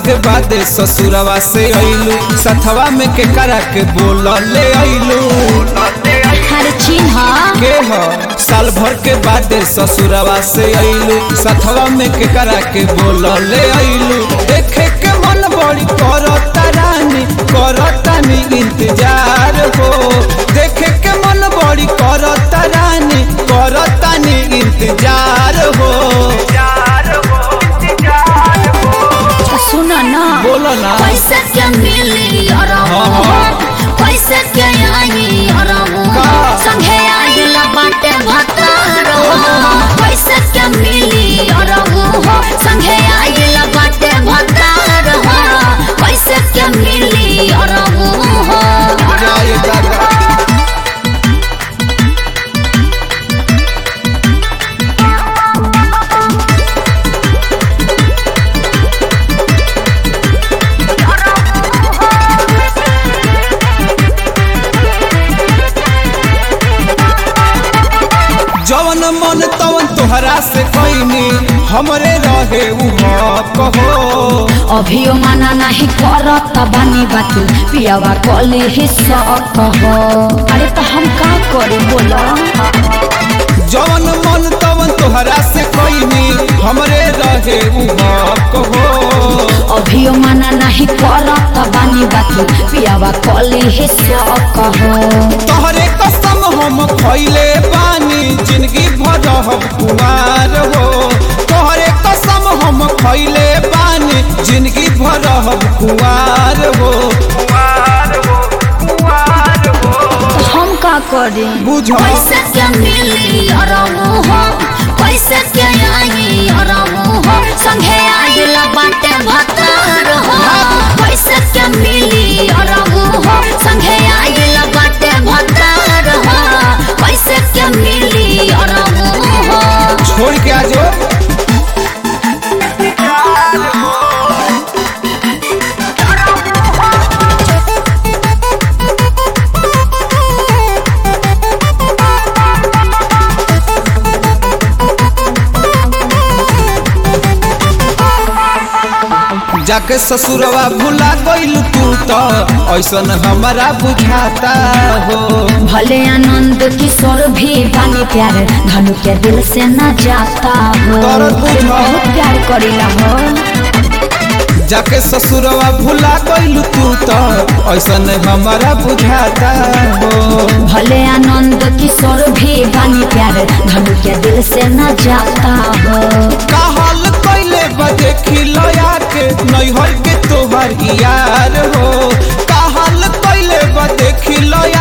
के बाद ससुरवा से अइलू सथवा में के करा के बोल ले अइलू हर चिन्ह के ह साल भर के बाद ससुरवा से अइलू सथवा में के करा के बोल ले अइलू देखे के मन बड़ी करता रानी करतानी इंतजार हो देखे के मन बड़ी करता रानी करतानी इंतजार हो सुन न बोलो ना पैसे के मिली हाँ, हाँ। पैसे के आई का? संगे आइल बाटे भतार पैसे के मिली संगे आइल बाटे भतार पैसे के मिली जय दादा जवन मन तवन तोहरा से कैनी हमरे रहे उ कहो अभियो माना नहीं करत बानी बाती पियावा कले ही सकह अरे तो हम का करे बोला जवन मन तवन तोहरा से कैनी हमरे रहे उ कहो अभियो माना नहीं करत बानी बाती पियावा कले ही सकह तोहरे कसम हम खैले बानी जिंदगी भर हम कुमार हो तोहरे कसम हम खैले बानी जिंदगी भर हम कुमार हो हम का करे बुझो पैसे के मिली अरमु हो पैसे के आई अरमु हो संगे आइल बाटे भतार हो पैसे के मिली अरमु हो संगे आइल बाटे भतार हो पैसे के मिली अरमु हो छोड़ के आ जाओ जाके ससुरवा भुला गइल तू तो ऐसन हमारा बुझाता हो भले आनंद किशोर भी बानी प्यार धनु के दिल से न जाता हो दर्द बुझो। बहुत प्यार करीला हो जाके ससुरवा भुला गइल तू तो ऐसन हमारा बुझाता हो भले आनंद किशोर भी बानी प्यार धनु के दिल से न जाता हो कहल कैले बदे खिलया के नैहर के तोहर यार हो कहल कैले बदे खिलया